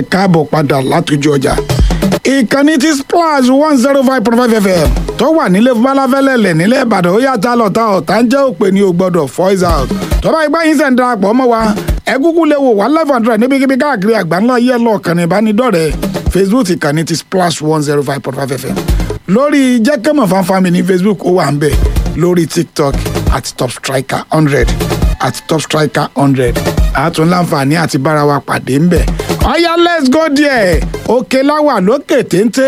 ẹ káàbọ̀ padà látòjú ọjà ìkànnì tí splash one zero five point five fm tó wà nílé balafẹ́lẹ́lẹ̀ nílẹ̀ ìbàdàn ó yàtọ̀ lọ́tà ọ̀tá ń jẹ́ òpè ní o gbọ́dọ̀ voice out tọ́ba ìgbà yín sẹ̀ ń darapọ̀ mọ́ wa ẹ kúkú lè wò wá live and direct níbikíbi káàkiri àgbáńlá yẹ lọ́ọ̀kan ní ìbánidọ́rẹ̀ẹ́ facebook ìkànnì tí splash one zero five point five fm lórí jẹ́kẹ́mọ̀ fanfami ní facebook ó wà ń bẹ̀ lórí tiktok àti top striker hundred àti top striker hundred àtún láǹfààní àti bára wa pàdé ń bẹ̀ ọ̀yá let's go there òkè láwà lókè téńté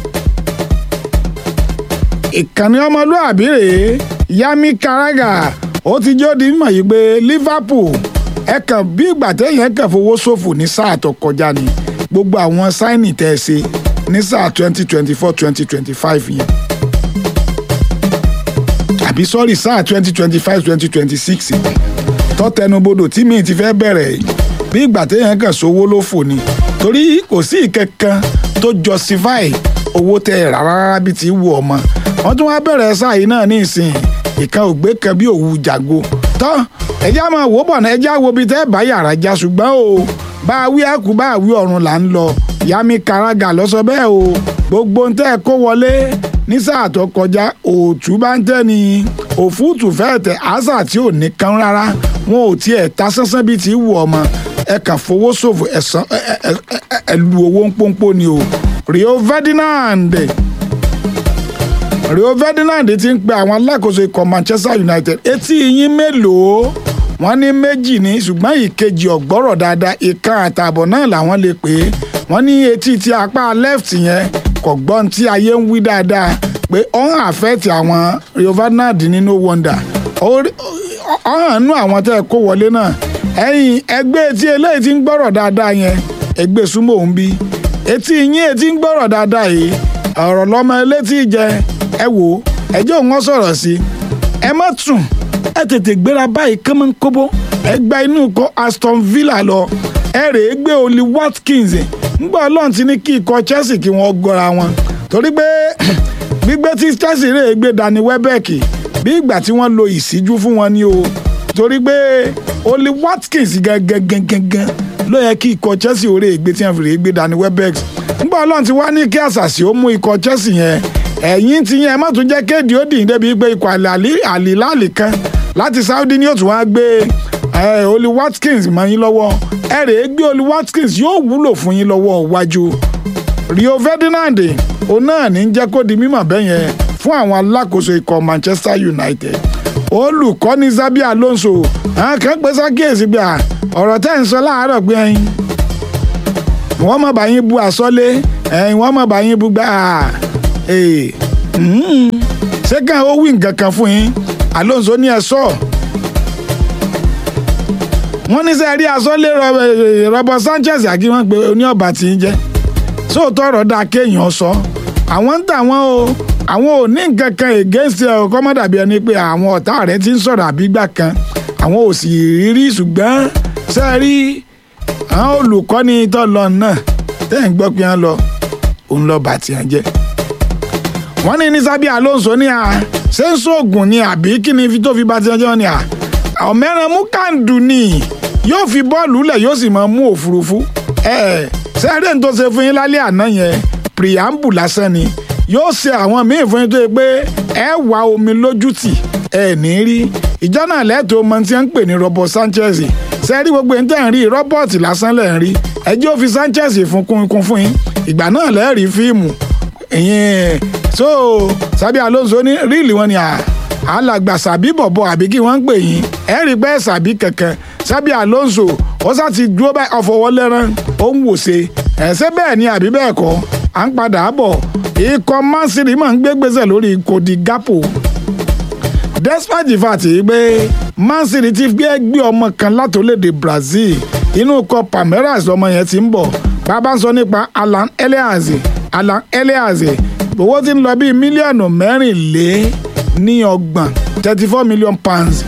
ìkànnì ọmọlúàbí rèé yami karaga ó ti jó di mímọ̀ yìí pé liverpool ẹ kàn bí ìgbà téèyàn kàn fowó ṣòfò ní sáà tó kọjá ni gbogbo àwọn sáìnì tẹ́ ẹ ṣe ní sáà twenty twenty four twenty twenty five yẹn àbí sọ́rí sáà twenty twenty five twenty twenty six tọ́tẹnubodò tí mi ti fẹ́ bẹ̀rẹ̀ bí ìgbà téèyàn kàn sówó ló fò ni torí kò sí ìkankan tó justify owó tẹ ẹ rárá rárá bí ti wù ọmọ wọn tún wá bẹ̀rẹ̀ sáà yìí náà ní ìsìn ìkan ògbé kan bí òwú jàgo tọ́ ẹjẹ́ máa wò bọ̀ náà ẹjẹ́ wo bí tẹ́ bá yàrá já ṣùgbọ́n o bá a wí ẹ̀kú bá a wí ọ̀run là ń lọ yami karaga lọ sọ bẹ́ẹ̀ o gbogbo ń tẹ́ ẹ kó wọlé ní sáà tó kọjá òòtú bá ń tẹ́ ni òfúùtù fẹ́ẹ̀ tẹ àṣà tí ò ní kan rárá wọn ò tiẹ̀ ta sánsán bíi ti wù ọmọ ẹ kàn fowó ṣòfò ẹ̀sán ẹ lu owó ń pọ́npọ́ ni o rio ferdinand rio ferdinand ti ń pe àwọn alákòóso ikọ̀ manchester united etí yín mélòó wọ́n ní méjì ní ṣùgbọ́n ìkejì ọ̀gbọ́rọ̀ dáadáa ìkan àtààbọ̀ náà làwọn lè pè é wọ́n ní etí ti apá left yẹn kò gbọ́n tí ayé ń wí dáadáa pé ọ̀hún àfẹ́ẹ̀tì àwọn rio ferdinand ní no wonder ọ̀hún nú àwọn tẹ́ ẹ kó wọlé náà ẹ̀yìn ẹgbẹ́ etí eléyìí ti ń gbọ́rọ̀ dáadáa yẹn ẹgbẹ́ súnmọ́ òun bí etí yín etí ń gbọ́rọ̀ dáadáa yìí ọ̀rọ̀ lọ́mọ elétí jẹ ẹ wò ó ẹjọ́ wọn sọ̀rọ̀ sí ẹ má tún ẹ tètè gbéra báyìí kánmọ́nkóbó ẹ gba inú kọ Aston Villa lọ ẹ rèé gbé Oli Watkins ńgbà ọlọ́run ti ní kí ikọ̀ Chelsea kí wọ́n gọra wọn torí pé gbígbé tí Chelsea rèé gbé Danny Welbeck bí ìgbà tí wọ́n lo ìṣíjú fún wọn ni o torí pé Oli Watkins gangan ló yẹ kí ikọ̀ Chelsea orí ègbé tí wọ́n fi rèé gbé Danny Welbeck ńgbà ọlọ́run ti wá ní kí àṣàṣì ó mú ikọ̀ Chelsea yẹn ẹ̀yìn ti yẹn má tún jẹ́ kéde ó dìín débi pé ikọ̀ àlìláàlì kan láti Saudi ni yóò tún wá gbé Oli Watkins mọ́ yín lọ́wọ́ ẹ rèé gbé Oli Watkins yóò wúlò fún yín lọ́wọ́ wájú Rio Ferdinand òun náà ní jẹ́ kó di mímọ̀ bẹ́ẹ̀ yẹn fún àwọn alákòóso ikọ̀ Manchester United olùkọ́ni Xabi Alonso àwọn kan pé sákèésí gbà ọ̀rọ̀ tẹ́ ń sọ láàárọ̀ pé ẹyin wọ́n mọ̀ bá yín bu àsọ́lé ẹyin wọ́n mọ̀ bá yín bu gbà ṣé kàn ó wí nǹkan kan fún yín Alonso ní ẹ sọ wọ́n ní sẹ́ rí àsọ́lé Robert Sanchez àkí wọ́n pé oní ọ̀bà tí ń jẹ́ sóòótọ́ ọ̀rọ̀ dáa kéèyàn sọ àwọn ń tà wọ́n o àwọn ò ní nǹkan kan against ẹ ọkọ má dàbí ẹni pé àwọn ọ̀tá rẹ ti ń sọ̀rọ̀ àbígbà kan àwọn ò sì rí ṣùgbọ́n ṣe rí àwọn olùkọ́ni tó lọ náà tẹ́ ń gbọ́ pé wọ́n lọ òun lọ bàtì ẹ̀ jẹ́. wọ́n ní ní Xabi Alonso ní a ṣé ń sóògùn ni àbí kí ni tó fi bàtì ẹ̀ jẹ́ ni a ọ̀mẹ́ran mú kàǹdù ni yóò fi bọ́ọ̀lù lẹ̀ yóò sì máa mú òfurufú ẹ̀ ṣe eré tó ṣe fún yín lálẹ́ àná yẹn preamble lásán ni yóò ṣe àwọn míì fún yín tó yẹ pé ẹ wá omi lójútì ẹ ní rí ìjọ náà lẹ́tọ̀ọ́ ọmọ tí wọ́n ń pè ní Robert Sanchez sẹ́rí gbogbo ẹni tẹ́ ń rí rọ́bọ̀tì lásán lẹ́ ń rí ẹjẹ́ ó fi Sanchez fún kún fún yín ìgbà náà lẹ́ẹ̀rí fíìmù ìyẹn so Xabi Alonso ní ríìlì wọn ni alàgbà sàbí bọ̀bọ̀ àbí kí wọ́n ń pè yín ẹ rí pé sàbí kankan Xabi Alonso ó sá ti dúró báyìí ọ̀fọ̀wọ́lẹ́rán ó ń wòṣe ẹ̀ṣẹ́ bẹ́ẹ̀ ni àbí bẹ́ẹ̀ kọ́ à ń padà bọ̀ ikọ̀ Man City máa ń gbé gbèsè lórí Cody Gakpo despite the fact pé Man City ti gbé gbé ọmọ kan látòlédè Brazil inú ikọ̀ Palmeiras ọmọ yẹn ti ń bọ̀ bàbá ń sọ nípa Alan Eleaze Alan Eleaze owó ti ń lọ bíi mílíọ̀nù mẹ́rìnlé ní ọgbọ̀n thirty four million pounds.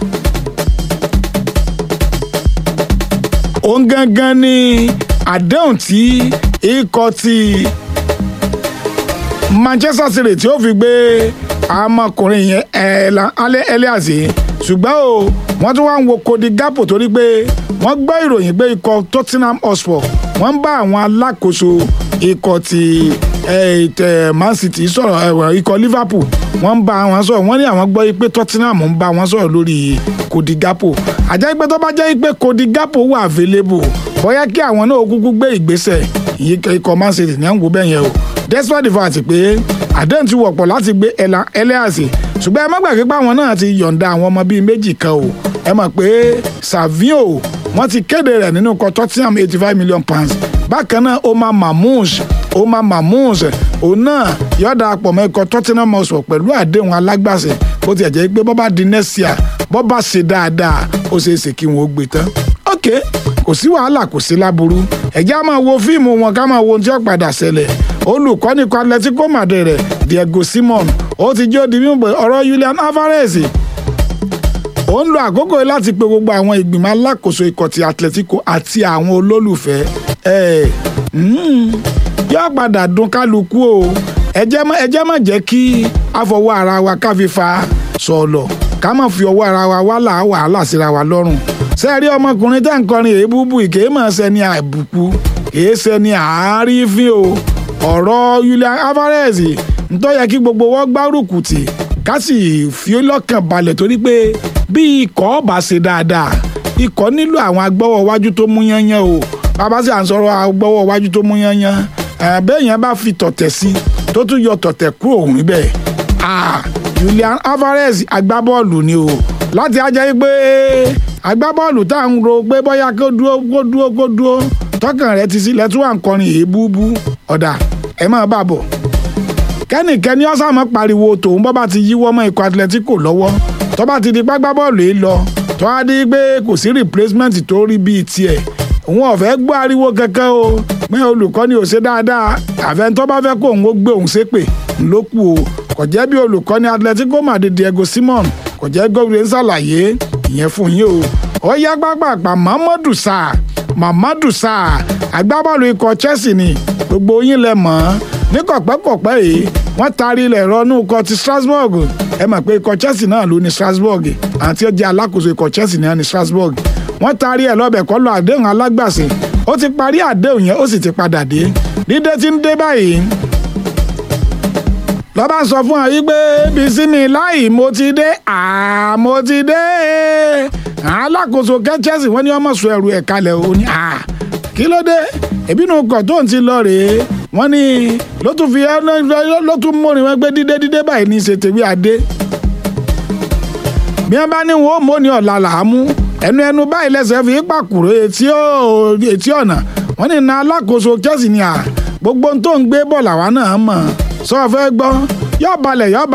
òun gangan ni àdéhùn tí ikọ̀ ti Manchester City tí ó fi gbé ọmọkùnrin yẹn Eleaze ṣùgbọ́n o wọ́n tún wá ń wo Cody Gakpo torí pé wọ́n gbọ́ ìròyìn pé ikọ̀ Tottenham Hotspur wọ́n ń bá àwọn alákòóso ikọ̀ ti tẹ Man City sọ̀rọ̀ ikọ̀ Liverpool wọ́n ń bá wọn sọ̀rọ̀ wọ́n ní àwọn gbọ́ pé Tottenham ń bá wọn sọ̀rọ̀ lórí Cody Gakpo àjẹ́ pé tó bá jẹ́ pé Cody Gakpo wà available bóyá kí àwọn náà kúkú gbé ìgbésẹ̀ ikọ̀ Man City ní à ń wo bẹ́ẹ̀ yẹn o despite the fact pé àdéhùn ti wọ̀pọ̀ láti gbé ẹlẹ́àsì ṣùgbọ́n ẹ má gbàgbé pé àwọn náà ti yọ̀ǹda àwọn ọmọ bíi méjì kan o ẹ mọ̀ pé Savio wọ́n ti kéde rẹ̀ nínú ikọ̀ Tottenham eighty five million pounds bákan náà Omar Mamouche Omar Mamouche òun náà yóò darapọ̀ mọ́ ikọ̀ Tottenham Hotspur pẹ̀lú àdéhùn alágbàṣe bó ti jẹ́ pé bọ́ bá di next year bọ́ bá ṣe dáadáa ó ṣeé ṣe kí wọ́n ó gbé tán ok kò sí wàhálà kò sí láburú ẹ̀jẹ̀ á máa wo fíìmù wọn ká máa wo ohun tí ó padà ṣẹlẹ̀ olùkọ́ni ikọ̀ Atletico Madrid rẹ̀ Diego Simon ó ti jẹ́ òdi mímú pé ọ̀rọ̀ Julian Alvarez ó ń lo àkókò yìí láti pe gbogbo àwọn ìgbìmọ̀ alákòóso ikọ̀ ti Atletico àti àwọn olólùfẹ́ ẹ̀ yóò padà dùn kálukú o ẹ jẹ́ má jẹ́ kí a fọwọ́ ara wa ká fi fa sọ̀lọ̀ ká má fi ọwọ́ ara wa wàhálà wàhálà síra wa lọ́rùn sẹ́ẹ̀rí ọmọkùnrin tá à ń kọrin èébúbú ìkéé mọ̀ sẹ́ni àbùkù kìí sẹ́ni àárífín o ọ̀rọ̀ Julian Alvarez ntọ́ yẹ kí gbogbo wọn gbárùkù tì ká sì fi lọ́kàn balẹ̀ torí pé bí ikọ̀ ọba ṣe dáadáa ikọ̀ nílò àwọn agbọ́wọ́ wájú tó mú yányán o bàbá sì à ń sọ̀rọ̀ agbọ́wọ́ wájú tó mú yányán bẹ́ẹ̀ yẹn bá fi tọ̀tẹ̀ sí tó tún yọ tọ̀tẹ̀ kúrò òun níbẹ̀ Julian Alvarez agbábọ́ọ̀lù ni o láti ajá yí pé agbábọ́ọ̀lù tá à ń ro pé bóyá kó dúró kó dúró kó dúró tọkàn rẹ ti sílẹ̀ tí wọ́n ń kọrin èébúbú ọ̀dà ẹ máa bá bọ̀ kẹ́nìkẹ́ni ọ̀sàmọ́ pariwo tòun bọ́ bá ti yíwọ́ mọ́ ikọ̀ Atletico lọ́wọ́ tó bá ti di pápá bọ́ọ̀lù yìí lọ tó á di pé kò sí replacement tó rí bíi tiẹ̀ òun ọ̀fẹ́ gbọ́ ariwo kankan o pé olùkọ́ni ò ṣe dáadáa àfẹn tó bá fẹ́ kó òun ó gbé òun ṣépè ńlọ́kù o kò jẹ́ bí olùkọ́ni Atletico Madrid Diego Simon kò jẹ́ gómìnà ṣàlàyé ìyẹn fún yín o ó yá pápápá Mamadou Sarr Mamadou Sarr agbábọ́ọ̀lù ikọ̀ Chelsea ni gbogbo yín lẹ mọ̀ ọ́n ní kọ̀pẹ́kọ̀pẹ́ yìí wọ́n taari ilẹ̀ rọ́nú ikọ̀ ti Strasbourg ẹ mọ̀ pé ikọ̀ Chelsea náà ló ní Strasbourg àti ó jẹ́ alákòóso ikọ̀ Chelsea náà ní Strasbourg wọ́n taari ẹ̀ lọ́bẹ̀ kọ́ lọ àdéhùn alágbàsè ó ti parí àdéhùn yẹn ó sì ti padà dé dídé tí ń dé báyìí lọ́ba sọ fún wa yìí pé Bisimi láì mo ti dé àá mo ti dé alákòóso kẹ́ Chelsea wọ́n ní ọmọ sọ ẹrù ẹ̀ kalẹ̀ ó ní àá kí ló dé ìbínú kọ̀ tó ń ti lọ rèé wọ́n ní ló tún fi ló tún mórin wọn gbé dídé dídé báyìí ní ṣètìwé adé bí wọ́n bá ní wọn ó móni ọ̀la làámú ẹnu ẹnu báyìí lẹ́sẹ̀ fi pàkúrò etí ọ̀nà wọ́n ní na alákòóso Chelsea ni à gbogbo tó ń gbé bọ̀ làwa náà mọ̀ sọ fẹ́ gbọ́ yóò balẹ̀ yóò